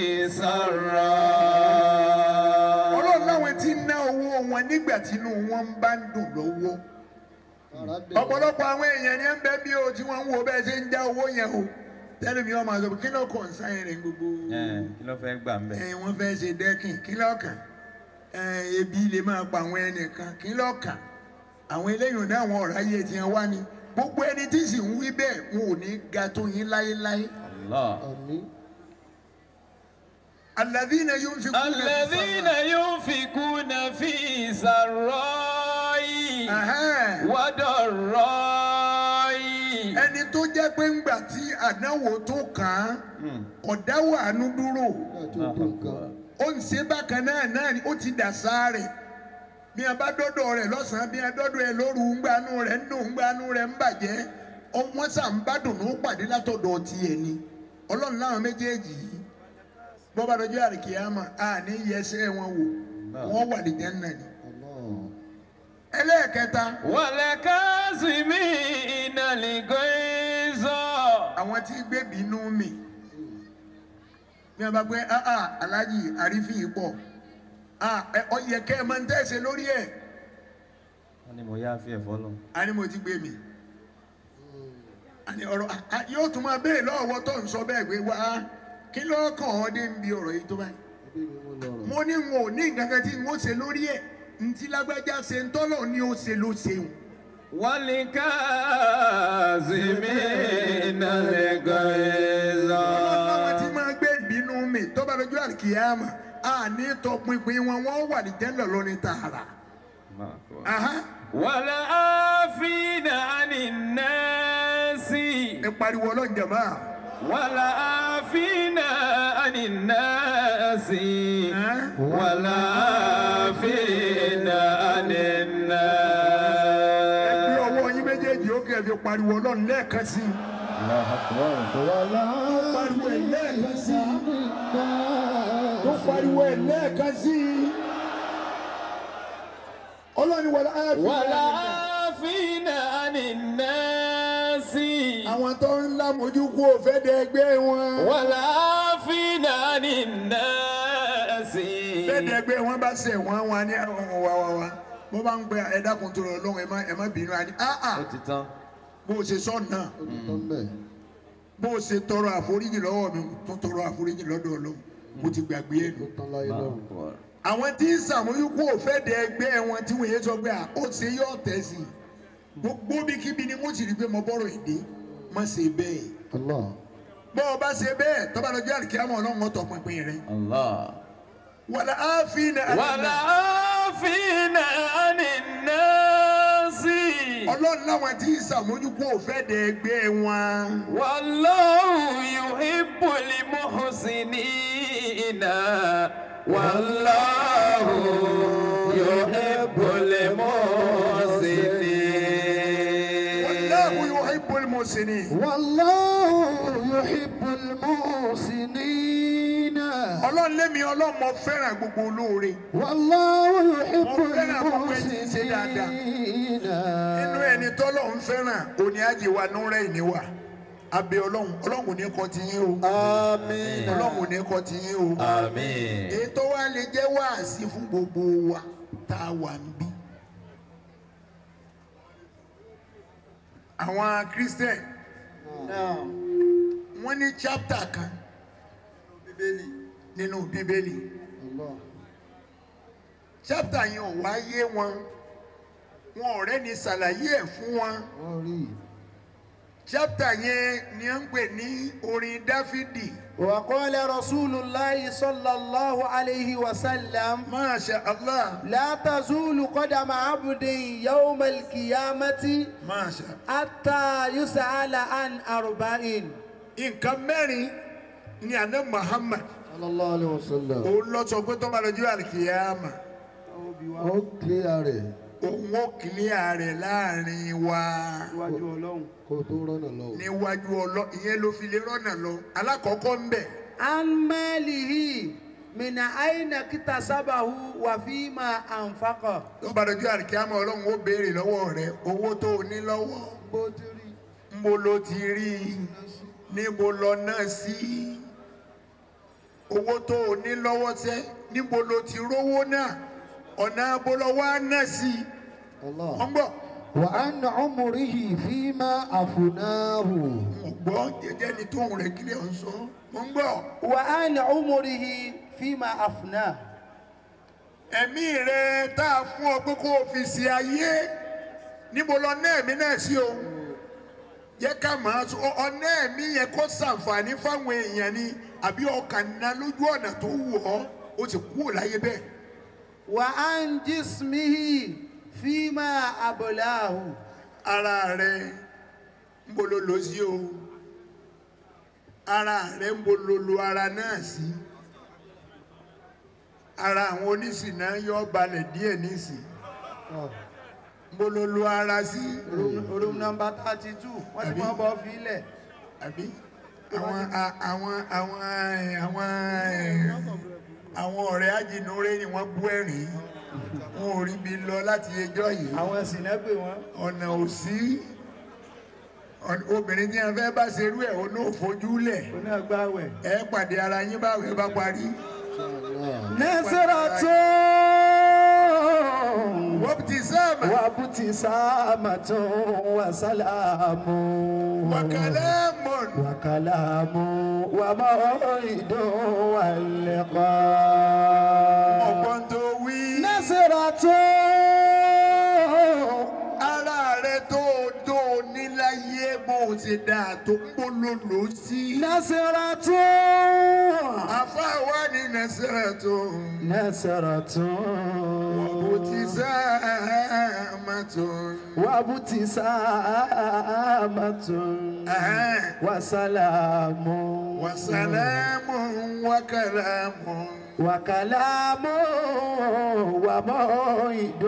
سراء ọlọ́run láwọn tí ń ná owó wọn nígbà tínú wọn bá ń dùn lọ́wọ́. ọ̀pọ̀lọpọ̀ àwọn èèyàn ní ẹ̀ ń bẹ́ bí o tí wọ́n ń wo bẹ́ẹ̀ ṣe ń já owó yẹn o tẹ́lẹ̀ mi wọ́n máa sọ pé kí ló kàn sáyẹn rẹ̀ gbogbo kí ló fẹ́ gbà ń bẹ̀. ẹ̀ wọ́n fẹ́ ṣe dẹ́kìn kí ló kàn ẹ̀ ebi lè máa pa àwọn ẹnìkan kí ló kàn àwọn eléyìí náà àwọn ọ̀rọ̀ ayé tiẹ̀ wá ni gbogbo ẹni tí sì ń wí bẹ́ẹ̀ wọn ò ní ga tó yín láéláé Allah. àmín alladhina yunfiquna الذين ينفقون في سراء Ẹ̀hẹ́n. وضراء ẹni tó jẹ́ pé ńgbà tí àdánwò tó kàn án ọ̀dáwọ̀ àánú dúró. nígbà tó tó nǹkan ó ń ṣe bákan náà náà ni ó ti dà sáré bí a bá dọ́dọ̀ rẹ̀ lọ́sàn-án bí a dọ́dọ̀ rẹ̀ lóru ńgbanú rẹ̀ ń dùn ńgbanú rẹ̀ ń bàjẹ́ ọ- wọ́n sà ń bá dùnú pàdé látọ̀dọ̀ tiẹ̀ ni ọlọ́run láwọn méjèèjì yìí bọ́ bá dọjọ́ àríkìyàmà a ní yẹsẹ̀ wọn wò wọ́n wà ní jẹ́nà ni. Allah ẹlẹ́ẹ̀kẹta والكاظمين الغيظ àwọn tí gbé bínú mi bí a bá gbé ah ah aláàjì àrífín pọ̀ ah ẹ ọ yẹ kẹ́ ẹ máa ń tẹ̀sẹ̀ lórí ẹ̀. wọ́n ní mo yá fi ẹ̀fọ́ lọ. a ní mo ti gbé mi àní ọ̀rọ̀ a- a- yóò tún máa béèrè lọ́wọ́ tó ń sọ bẹ́ẹ̀ pé wá kí ló kàn ọ́ dé ń bi ọ̀rọ̀ yìí tó báyìí ẹbí mi mú lọ́rọ̀ mo ní n ò ní nǹkan kan tí n ó ṣe lórí ẹ̀ ntí lágbájá ṣe ń tọ́lọ̀ ní ó ṣe ló ṣeun والكاظمين الغيظ ọlọ́run tí máa gbé ìbínú mi tó bá lójú àkìyàmà a ní tọpinpin wọn wọ́n wà ní jẹ́ńdọ̀ lórí tààrà. Allahu Akbar. Aha. والعافين عن الناس ẹ pariwo ọlọ́run jàmá. والعافين عن الناس Ẹ́. والعافين عن ẹ gbé الناس ọwọ́ yín méjèèjì ó kẹ́ ẹ fi pariwo ọlọ́run lẹ́ẹ̀kan sí i. Allahu Akbar. wàlá pariwo ẹ̀ lẹ́ẹ̀kan sí i. nígbà tó pariwo ẹ̀ lẹ́ẹ̀kan sí i. ọlọ́ni wọlé áàfin. والعافين عن الناس àwọn tó ń lámojú kú òfé de ẹgbẹ́ wọn. والعافين عن الناس bẹ́ẹ̀ de ẹgbẹ́ wọn bá ṣẹ̀ wọ́n wọn ní ọ̀hún wa wa wa bó bá ń gbé ẹ̀dákun tó lọ lọ́hùn ẹ̀ má ẹ̀ má bínú àní. áà ó ti tán. bó o ṣe sọ náà ó ti tán bẹ́ẹ̀ bó o ṣe tọrọ àforíjì lọ́wọ́ mi tó tọrọ àforíjì lọ́dọ̀ ọlọ́run mo ti gbàgbé ẹ̀ nù. ó tán láyé Allahu lọ́rùn Akbar. àwọn tí ń sàmójú kú òfé de ẹgbẹ́ wọn tí wọ́n yé sọ pé à ó ṣe yọ̀ tẹ̀ sí i gbogbo bí kíbi ni mo sì rí pé mo bọ́rọ̀ èdè má ṣe bẹ́ẹ̀. Allah bọ́ ọ bá ṣe bẹ́ẹ̀ tọ́ba lọ́jọ́ àríkíámọ̀ ọlọ́run ọ̀tọ̀ pinpin rẹ̀. Allah. wàlá áfin والعافين عن الناس ọlọ́run láwọn tí ń sàmójúkú òfẹ́ dẹ ẹgbẹ́ wọn. والله يحب المحسنين والله يحب wàláhù المحسنين yóò hibbul muhsinin. wallahu yuhibbul muhsinina ọlọ́run lémi ọlọ́run mo fẹ́ràn gbogbo olóore. wallahu yuhibbul Mo fẹ́ràn gbogbo ẹni tí ń ṣe dáadáa. muhsinina inú ẹni tọ́lọ́run fẹ́ràn òní àjẹwà núrẹ́ ìníwà. abẹ ọlọ́run ọlọ́run kò ní kọ́ ti yín o. àmín ọlọ́run kò ní kọ́ ti yín o. Àmín. ètò wa lè jẹ́ wáàsí fún gbogbo wa tá a wà ń bí. àwọn christian náà wọ́n ní chapter kan nínú bíbélì Allah chapter yẹn ò wá yé wọn wọn ọ̀rẹ́ ni ṣàlàyé ẹ̀ fún wọn wọ́n rí i. chapter yẹn ni à ń pè ní orin dáfídì وقال رسول الله صلى الله عليه وسلم masha allah لا تزول قدم عبد يوم القيامة masha حتى يسأل عن أربعين nǹkan mẹ́rin ni àná muhammad صلى الله عليه وسلم òun lọ sọ pé tó bá lọ́jọ́ àlìkìyàmà ó kílíà rẹ̀ òun ó kìlíà rẹ̀ láàrin wa iwájú ọlọ́run kó tó rọ́nà lọ. níwájú ọlọ ìyẹn ló fi lè rọ́nà lọ alákọ̀ọ́kọ́ ń bẹ̀ عن ماله من أين اكتسبه وفيما أنفقه tó bá lọ́jọ́ àlìkìyàmà ọlọ́run ó béèrè lọ́wọ́ rẹ̀ owó tó o ní lọ́wọ́ níbo ló ti rí i níbo lọ náà sí owó tó o ní lọ́wọ́ tẹ́ níbo ló ti rówó náà ọ̀nà abolọ́wọ́ á náà sí الله wọ́n gbọ́ وعن عمره فيما أفناه wọ́n gbọ́ jẹjẹ́ ni tóun rẹ̀ kílẹ̀ ń sọ wọ́n gbọ́ وعن عمره فيما أفناه ẹ̀mí rẹ̀ tá a fún ọ pé kó o fi ṣe ayé níbo lọ náà ẹ̀mí náà sí o jẹ́ ká máa sọ ọ̀nà ẹ̀mí yẹn kó ṣàǹfààní fáwọn èèyàn ni àbí ọkàn ná lójú ọ̀nà tó wù ọ́ ó ti kúrò láyé bẹ́ẹ̀. وعن جسمه فيما أبلاه ara rẹ ń bolo lò sí o ara rẹ ń bolo lo ara náà sí ara àwọn oníṣìná yọ balẹ̀ díẹ̀ nísì ń bolo lo ara sí room number thirty two wọ́n ti mọ́ bọ́ fílẹ̀ àbí àwọn a- àwọn àwọn ẹ, àwọn ẹ, àwọn ọ̀rẹ́ ajínúure ni wọ́n bú ẹ̀rín wọn ò rí bi lọ láti ẹjọ́ yìí àwọn sìnẹ́gbè wọn ọ̀nà ò sí ọ̀n- obìnrin tí wọn fẹ́ bá ṣerú ẹ̀ ó náà fojú lẹ̀ onígbàwẹ̀. ẹ pàdé ara yín báwo ẹ bá parí. نصرة wọ́n ti sáàmà وابتسامة وسلام wàkàlẹ́ mọ̀n وكلام وموعد واللقاء ọ̀gbọ́n tó wí. نصرة ara rẹ tó tó níláyé bó o ti dà tó ń polówó sí. نصرة àfáà ní nàṣẹ́rẹ̀ tó نصرة wọ́n ti sáàmà tó. وابتسامة وسلام وسلام وكلام وكلام وموعد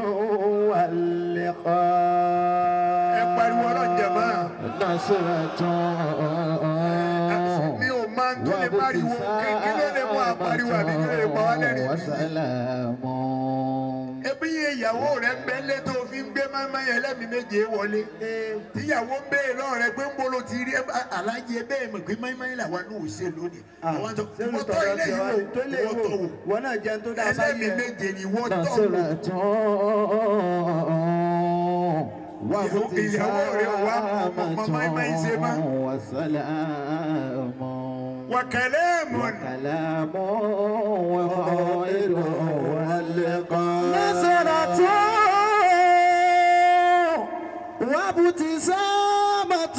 واللقاء ẹ pariwo ọlọ́jà máa. نصرة mi ò máa ń tó lè pariwo kí kí ló lè mú àpariwo àbí kí ló lè pa wá lẹ́rìn-ín. وسلام ebi yẹ ìyàwó rẹ ń bẹ lé tó fi ń gbé máma yẹn lẹ́mìí méje wọlé. tíyàwó ń béèrè lọ́rọ̀ rẹ pé ń bolo ti rí ẹ bá- alájí ẹ bẹ́ẹ̀ mọ̀ pé máma yẹn làwọn náà ò ṣe lónìí. àwọn tó wọ́n tọ́ ilé yìí wò wọ́n tọ̀ wò. wọn náà jẹun tó dáa ẹlẹ́mìí sáyé méje ni wọ́n tọ̀ wò. ìyàwó rẹ wà mọ̀ mọ̀ máma yìí ṣe má. وسلام wàkẹ́lẹ́ mọ̀ ní. كلام وخير واللقاء نصرة وابتسامة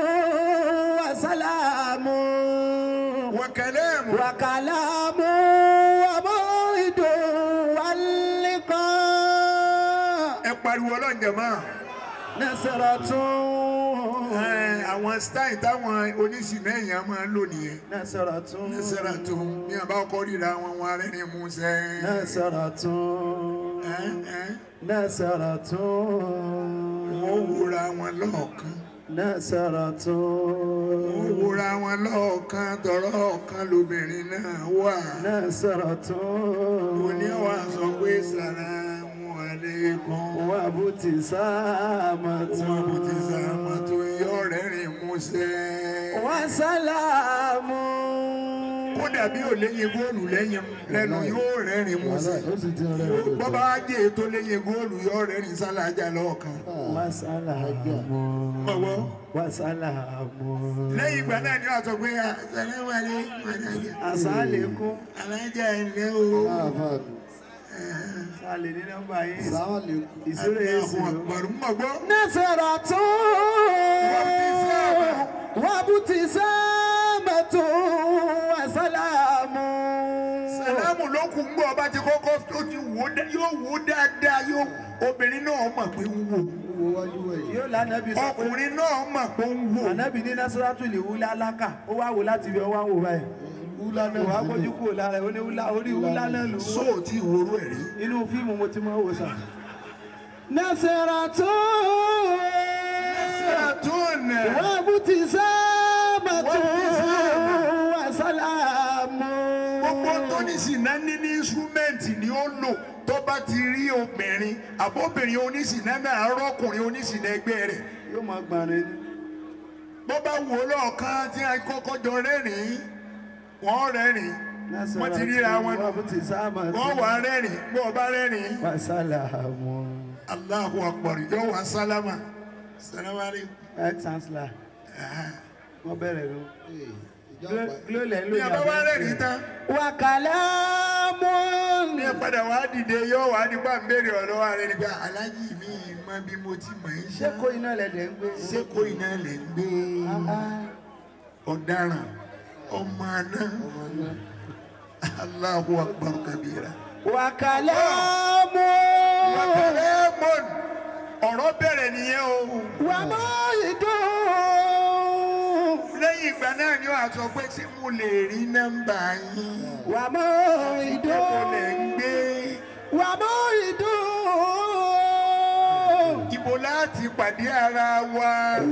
وسلام wàkẹ́lẹ́ mọ̀. وكلام وموعد واللقاء ẹ pariwo ọlọ́jà máa. نصرة Ẹ, àwọn style táwọn oníṣìná èèyàn máa ń lò nìyẹn. نصرة nẹ́sẹ̀rà tó ní àbá ọkọ ríra wọn wọn arẹ́rìn músẹ́. نصرة Ẹ, ẹ, نصرة wọ́n wúra wọn lọ́ọ̀kan. نصرة wọ́n wúra wọn lọ́ọ̀kan tọ̀rọ̀ ọ̀kan lobìnrin náà wà. نصرة òní wa sọ pé sàlámù aleikum. وابتسامة wọn kò ti sàmà tó yọ rẹ́rìn músẹ́. وسلام kò dàbí ò léyìn góòlù lẹ́yìn lẹ́nu yóò rẹ́rìn mú sí ó sì ti rẹ̀ rẹ̀ bọ́bá ajé tó léyìn góòlù yóò rẹ́rìn sálájà lọ́ọ̀kan Wasalamu. ọwọ́ Wasalamu. lẹ́yìn ìgbà náà ni wọ́n sọ pé àṣàlẹ́wàlẹ́ alájà Asalekun. alájà ẹ̀lẹ́ o Sale ní nọ́mbà yín. sáwọ́lì Ìṣúra yẹn sì àwọn ló. àgbàrú mọ̀ gbọ́ نصرة وابتسامة وسلام sàlámù ló kù ń gbọ́ ọba ti kọ́kọ́ tó ti wò ó dá- yóò wò ó dáadáa yóò obìnrin náà mọ̀ pé ń wò wo wájú ẹ̀yìn Yóò lánàbí sọ pé ọkùnrin náà mọ̀ pé ń wò ànábì ní Násírátù lè wúlá aláka. Ó wá wò láti fi ọwọ́ wò báyìí. wúlá Kò wá náà gbójú kúrò lára ẹ̀ ó ní wúlá orí wúlá náà lò ó. sóò tí ìwòrú ẹ̀ rí. Inú fíìmù mo ti mọ̀ wò sàn. نصرة sàtúnà وابتسامة وسلام gbogbo tó ní sìnà ní ní instrumenti ni ó lò tó bá ti rí obìnrin àbóbìnrin onísìnà náà rọ́kùnrin onísìnà ẹgbẹ́ rẹ̀ Yóò máa gbọ̀nrín ní. bó bá wò ó lọ́ọ̀kan tí a kọ́kọ́ jọ rẹ́rìn-ín wọ́n rẹ́rìn-ín wọ́n ti ríra wọn nù wọ́n wà rẹ́rìn-ín bó o bá rẹ́rìn-ín Wasalamu. Allahu akbar yóò wá sálámà sálámà rí. Ex-chancellor. Wọ́n bẹ̀rẹ̀ ló. ìjọba Glo lẹ̀ ń lò ní àbá wá rẹ́rìn-ín tán وكلام ní ẹ padà wá dìde yóò wá nípa ń béèrè ọ̀rọ̀ wa rẹ̀ nípa aláàjì mi mọ bí mo ti mọ̀ ẹ́ Ṣé ṣá kó iná lẹ̀dẹ̀ ń gbé? ṣé kó iná lẹ̀ ń gbé ọ̀daràn ọmọ àná Allahu akbar kabira. وكلام Lemon ọ̀rọ̀ bẹ̀rẹ̀ nìyẹn o وموعد lẹ́yìn ìgbà náà ni wàá sọ pé ṣé mo lè rí nọ́mbà yín وموعد mo lè ń gbé وموعد ibo láti pàdé ara wa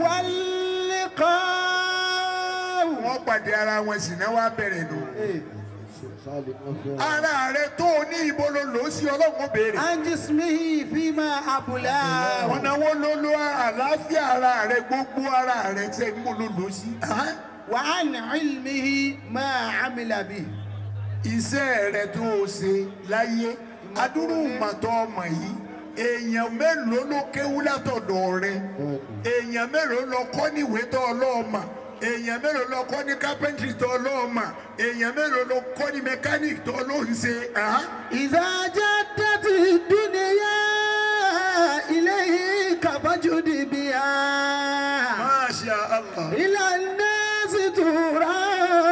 واللقاء wọ́n pàdé ara wọn sì náà wá bẹ̀rẹ̀ nù. سالم أفهم. ara rẹ tó o ní ibo ló lò ó sí ọlọ́run ó béèrè. عن جسمه فيما أبلاه ọ̀nà wo ló lo àlàáfíà ara rẹ gbogbo ara rẹ tẹ mo ló lò ó sí. Ahán. وعن علمه ما عمل به iṣẹ́ rẹ tó o ṣe láyé adúrú màtọ́ ọmọ yìí èèyàn mélòó ló kéwú látọ̀dọ̀ rẹ èèyàn mélòó lọ kọ́ níwèé tó ọlọ́ọ̀mà èèyàn mélòó lọ kọ́ ní kápẹ́ntìrì tó ọlọ́ọ̀mà èèyàn mélòó lọ kọ́ ní mẹkáníìkì tó ọlọ́ọ̀hún ṣe. Ahán. إذا جدت الدنيا إليك فجد بها Masha Allah. إلى الناس ترى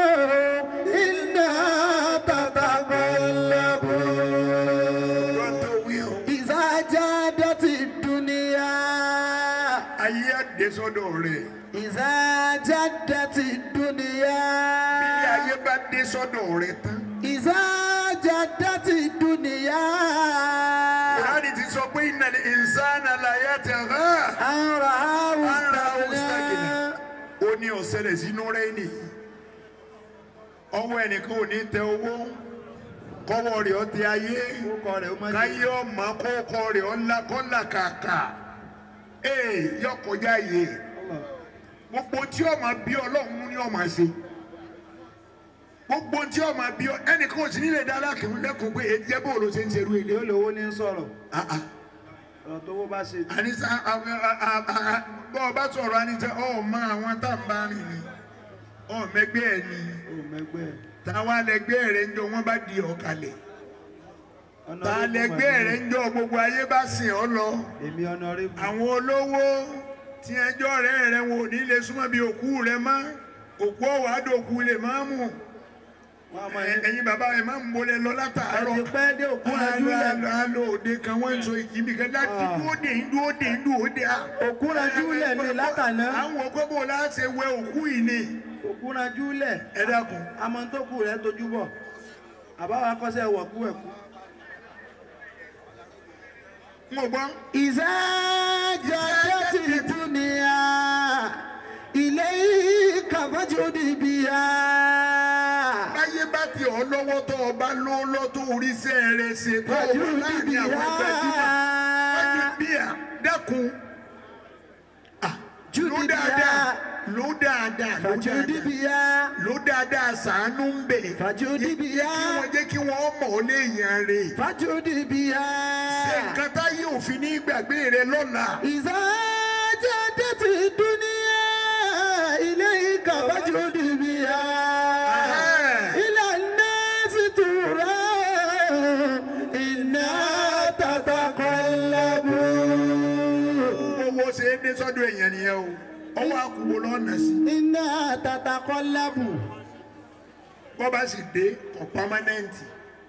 إنها تتقلب Wọ́n tó wí o. إذا جادت الدنيا ayé àdé sọ́dọ̀ rẹ̀ إذا جادت bí الدنيا ayé bá dé sọ́dọ̀ rẹ̀ tán. إذا جادت الدنيا Kùránì ti sọ pé innal insana la yatagha. أن رآه أن رآه استغنى ó ní ọ̀sẹ̀lẹ̀ sínú rẹ̀ ni ọwọ́ ẹnìkan ò ní tẹ owó kọ́wọ́ rẹ̀ ó tẹ ayé Orúkọ rẹ̀ ó má jẹ́. káyé ọmọ kọ́kọ́ rẹ̀ ó ńlá kọ́là kàkà ee yọ kọjá yìí gbogbo tí ọmọ bí ọlọ́run ní ọmọ ṣe gbogbo tí ọmọ bí ọ ẹnìkan ò sí nílẹ̀ dáadáa kìí lẹ́kọ̀ọ́ pé èyí jẹ́ bóòlù ṣe ń ṣerú ilé. Yóò lówó ní sọ̀rọ̀. Ah, ah Ọ̀rọ̀ tó wó bá ṣe. anisa bọ́ ọ bá sọ̀rọ̀ anisa ọ mọ àwọn tá n bá rìn ni ọ mẹgbẹ́ ẹ ni Ó mẹ́gbẹ́ ẹ̀. táwa lẹgbẹ́ rẹ ń jọ wọ́n bá di ọ̀kalẹ̀ Ọ̀nà tá orí kò lẹgbẹ́ mọ̀ rẹ ń jọ gbogbo ayé bá sìn ọ lọ Èmi ọ̀nà orí kù. àwọn olówó tí ẹjọ́ rẹ rẹ wọn ò ní lè súnmọ́ bí òkú rẹ mọ́ òkú ọ̀wá dòkú lè má mú Wọ́n á mọ Ẹ- ẹ̀yin bàbá ẹ má ń bolẹ̀ lọ látàárọ̀ Ẹ ti pẹ́ dé òkú Wọ́n á rajú lọ- lẹ̀. á lọ- á lọ òde kan wọ́n ń sọ ìkíbi kan láti dúró dè ń dúró dè ń dúró dè á. Òkú rajú lẹ̀ ní látàná. àwọn ògbóbò láti wẹ òkú yìí ni Òkú rajú lẹ̀. ẹ dákun Àmọ́ tó kù rẹ̀ tojú bọ̀. Àbáwá kọ́sẹ̀ wọ̀kú ẹ̀kú. n ò gbọ́ إذا جادت الدنيا إليك فجد بها báyé bá ti ọ lọ́wọ́ tó o bá ló lọ́ tó oríṣẹ́ rẹ ṣe tó o wà فجد láàrin àwọn gbajúmọ̀ wájú بها bíà dákun جد ló dáadáa بها ló dáadáa ló fàjúdì dáadáa bíyà ló dáadáa sàánú ń bẹ̀. fàjúdì bíyà kí wọ́n jẹ́ kí wọ́n mọ̀ ọ́ léèyàn rè. fàjúdì bíyà. ṣé nǹkan táyé òfin ní gbàgbé rẹ lọ́la. ìsájà tètè dúníyà ilé ìkà fàjúdì bíyà. ìlànà sì tura iná tàtàkọ́lábù. owó ṣe é dé sọ́dọ̀ èèyàn nìyẹn o ọwọ́ àkùbọ̀ lọ́nà sí. iná tàtàkọ́lábù. bọ́ bá sì dé kọ̀ pámánẹ́ǹtì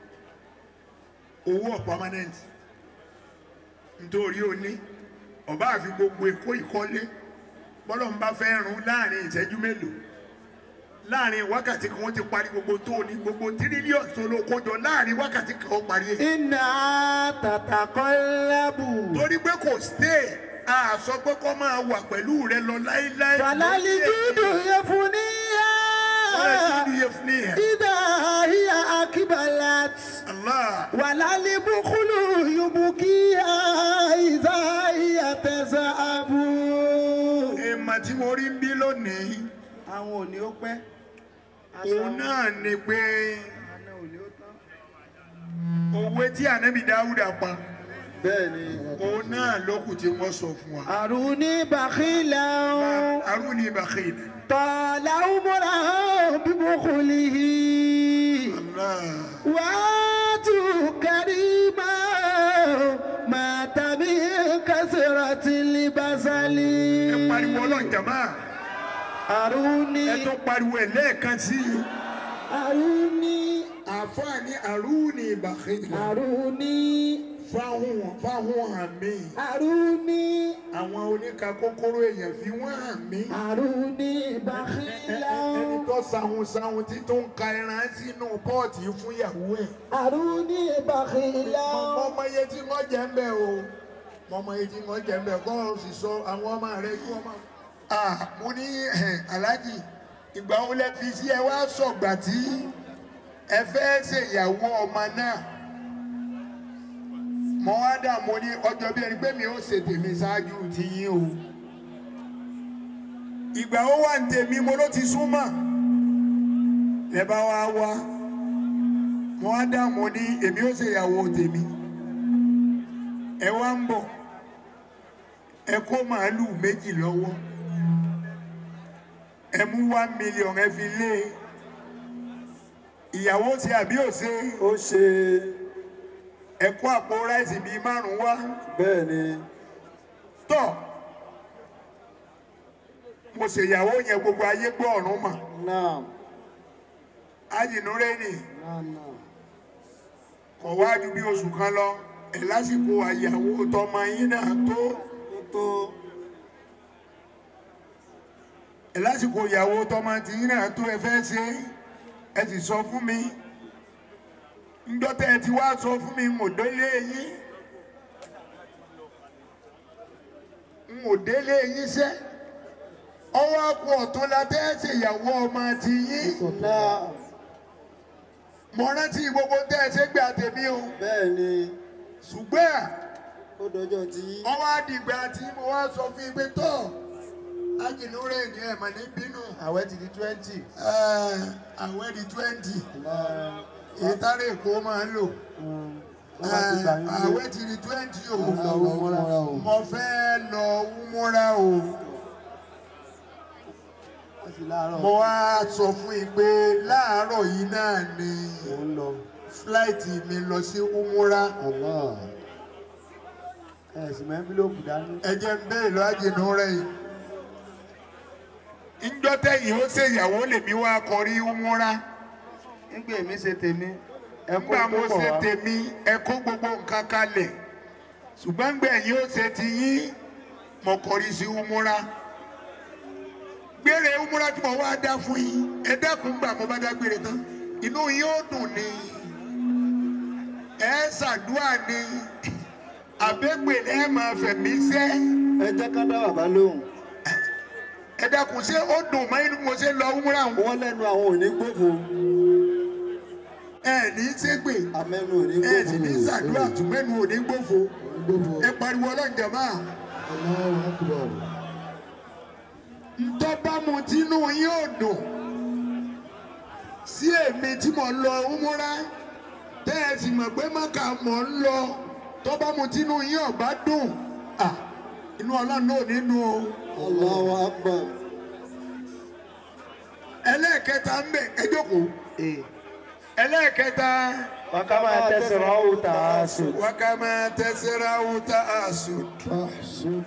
owó ọ̀ pámánẹ́ǹtì nítorí o ní ọba àfi gbogbo èkó ìkọ́lé bọ́lọ̀ ń bá fẹ́ run láàrin ìṣẹ́jú mélòó láàrin wákàtí kan wọ́n ti parí gbogbo tó o ní gbogbo tírílíọ̀nù tó ló kójọ láàrin wákàtí kan ó parí ẹ̀. iná tàtàkọ́lábù. torí pé kò stay a sọ pé kó máa wà pẹ̀lú rẹ lọ láéláé. fàlàlì dúdú yẹ fún níyà. Fàlàlì dúdú yẹ fún níyà. ìdá hiya akibalat. Allah. wàlálì bukulu yubukiya ìdá hiya tẹ̀sán-abù. èèmà tí mo rí ń bí lónìí àwọn ò ní ó pẹ́. òun náà ni pé àná ò ní ó tán. òwe tí ànábì dáúdà pa bẹ́ẹ̀ ni. òun náà lókù tí wọ́n sọ fún wa. àrùní bàkílà arúni bakhil. tọ́lá umura bibukulihi. Allah. wàátù kàrímà màtàbí kásìrọ̀tì libasali. ẹ pariwo ọlọ́run jàmá àrùní ẹ tó pariwo ẹ lẹ́ẹ̀kan sí i. àrùní àfààní arúni bakhil. àrùní fáwọn fáwọn hàn mí. àrùní àwọn oníka kókóró èèyàn fi wọ́n hàn mí. àrùní Ẹ- bàkílà ẹ- ẹni tó sahun sahun tí tó ń ka ẹran sínú pọ́ọ̀tì fún ìyàwó ẹ̀. àrùní bàkílà. mọ mọ iye tí wọ́n jẹ́ ń bẹ̀ o mọ mọ iye tí wọ́n jẹ́ ń bẹ̀ kọ́ ọ sì sọ àwọn ọmọ rẹ kí wọ́n máa. ah mo ní eh, aláàjì ìgbà wo lẹ fi sí ẹ wá sọ̀gbà tí ẹ fẹ́ ṣèyàwó ọmọ náà mo wá dà mo ní ọjọ́ bí ẹni pé mi ò ṣe tèmi ṣáájú ti yín o ìgbà wo wà ń tèmi mo ló ti súnmọ́ lẹ bá wá wá mo wá dà mo ní èmi ò ṣèyàwó tèmi ẹ wá ń bọ̀ ẹ kó màálù méjì lọ́wọ́ ẹ mú one million ẹ fi lé ìyàwó ṣe àbí ò ṣe ó ṣe ẹ kó àpò ráìsì bíi márùn wá bẹ́ẹ̀ ni. tọ mo ṣèyàwó yẹn gbogbo ayé gbọ́ ọ̀run mà náà ájìnúrẹ́nì náà náà. kọ̀ wá ju bí oṣù kan lọ ẹ̀ lásìkò àyàwó tọmọ yín náà tó ó tó ẹ̀ lásìkò ìyàwó tọmọ tí yín náà tó ẹ fẹ́ ṣe ẹ sì sọ fún mi ńdọ́tẹ́ ẹ ti wá sọ fún mi ń ò délé yín ń ò délé yín sẹ́ ọwọ́ àpò ọ̀tún la tẹ́ ṣèyàwó ọmọ ti yín. náà mo rántí gbogbo tẹ́ ẹ ṣe gbé àtẹ̀mí o bẹ́ẹ̀ ni ṣùgbọ́n ó dọjọ́ tí. wọ́n wá dìgbà tí mo wá sọ fún yín pé tọ́ ajínúrẹ́ ní ẹ̀mọ̀ ní bínú àwẹ̀ ti di twenty. àwẹ̀ di twenty ìtàrí èkó máa ń lò àwẹ̀ ti di twenty o mo fẹ́ lọ wúmúra o mo wá sọ fún yín pé láàárọ̀ yìí náà ni fúláìtì mi lọ sí wúmúra ẹ̀sìn mẹ́fílòpù dání. ẹ jẹ́ ń bẹ́ẹ̀ lọ ajínúrẹ́ yìí ńjọ́ tẹ̀yìn ó ṣèyàwó lèmi wá kọrí wúmúra. nígbà èmi ṣe tèmi ẹ kó nígbà tó mo pọ̀ ṣe wá. tèmi ẹ kó gbogbo nǹkan kalẹ̀ ṣùgbọ́n gbẹ̀yìn ó ṣe ti yín mo kọrí sí umura gbére umura tí mo wá dá fún yín ẹ dẹ́kun gbà mo bá dá gbére tán inú yín ó dùn ní ẹ ṣàdúrà ní àbẹ́gbè ẹ máa fẹ̀mí sẹ́ ẹ jẹ́ ká dá bàbá lóhùn. ẹ dẹ́kun ṣé ó dùn mọ́ inú mo ṣe lọ umura wọn wọ́n lẹ́nu àwọn ò ní gbòfò. ẹ ní ṣègbè amẹ́nu ò ní ẹ gbòfò. sì ní ṣàdúrà tùmẹ́nu ò ní gbòfo ẹ pariwo ọlọ́njẹ́ máa. ntọ́ bá mu tínú yín ò dùn sí èmi tí mo lọ umura tẹ́ ẹ sì mọ̀ pé mọ́kà mọ̀ ń lọ tó bá mu tínú yín ò bá dùn ah, inú ọlọ́run náà nínú o. Allahu Akbar. ẹlẹ́ẹ̀kẹta ń bẹ̀ ẹ jókòó ẹlẹ́ẹ̀kẹta wàkàmà tẹsán ọ̀hún tà á sùn. wákàmá tẹsẹ̀ra wúta àṣùd Mahsud.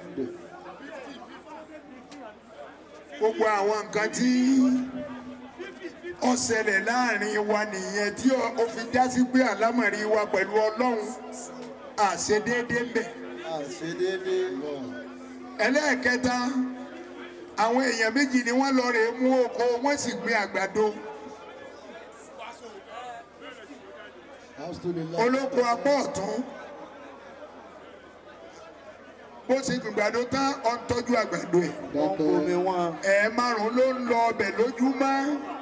gbogbo àwọn nǹkan tí ó ṣẹlẹ̀ láàrin wa nìyẹn tí ó ó fi já sí pé àlámọ̀rí wa pẹ̀lú ọlọ́run àṣedéédé ń bẹ̀. Àṣedédé. ẹlẹ́ẹ̀kẹta àwọn èèyàn méjì ni wọ́n lọ rè mú oko wọ́n sì gbin àgbàdo Alhamdulillah. olóko apá ọ̀tún bó ṣe gbin àgbàdo tán ó ń tọ́jú àgbàdo ẹ̀ omi wọn. ẹ̀ márùn ló ń lọ ọbẹ̀ lójúmọ́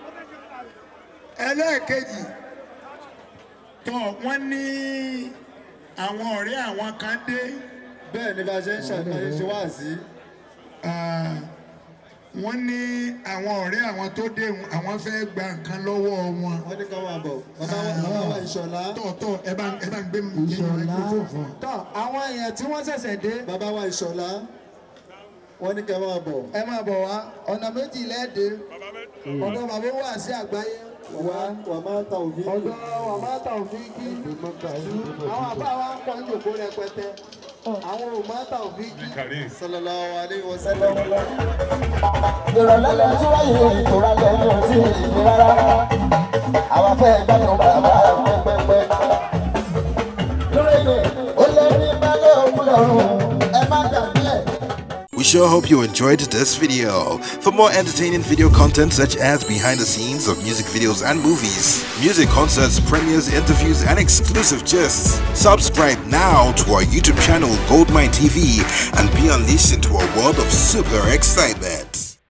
ẹlẹ́ẹ̀kejì tó wọ́n ní àwọn ọ̀rẹ́ àwọn kan dé Bẹ́ẹ̀ ni bá a ṣe ń ṣàlàyé ṣe wá sí. ah, wọ́n ní àwọn ọ̀rẹ́ àwọn tó dé hun, àwọn fẹ́ gba nǹkan lọ́wọ́ wọn. Wọ́n ní ká máa bọ̀. Bàbá wa bàbá wa ìṣọ̀lá. tọ̀tọ̀ ẹ bá ẹ bá ń gbé mi nínú microphone fún ọ. Tọ́ àwọn èèyàn tí wọ́n ṣẹ̀ṣẹ̀ dé. Bàbá wa ìṣọ̀lá. Wọ́n ní ká máa bọ̀. Ẹ máa bọ̀ wá. Ọ̀nà méjì lẹ́ẹ̀dẹ́. Ọ̀dọ̀ bàbá wà sí àgbáyé. Wà wà máa ta òfin. Ọ̀dọ̀ wà máa ta òfin kí. Àwọn àbá wa ń pọ̀ ní òkú rẹpẹtẹ. Àwọn ò máa ta òfin kí. Sallallahu alaihi wasallam. ìrọ̀lẹ́ lẹ́nu tí wáyé ìtura lẹ́nu tí ìlú rárá àwọn afẹ́ gbádùn bàbá pẹ́pẹ́pẹ́. lórí ni ó lé ní mẹ́lẹ́ òkú lọ́rùn ẹ má dàbí ẹ̀. We sure hope you enjoyed this video. For more entertaining video content such as behind the scenes of music videos and movies, music concerts, premieres, interviews, and exclusive gists, subscribe now to our YouTube channel Goldmine TV and be unleashed into a world of super excitement.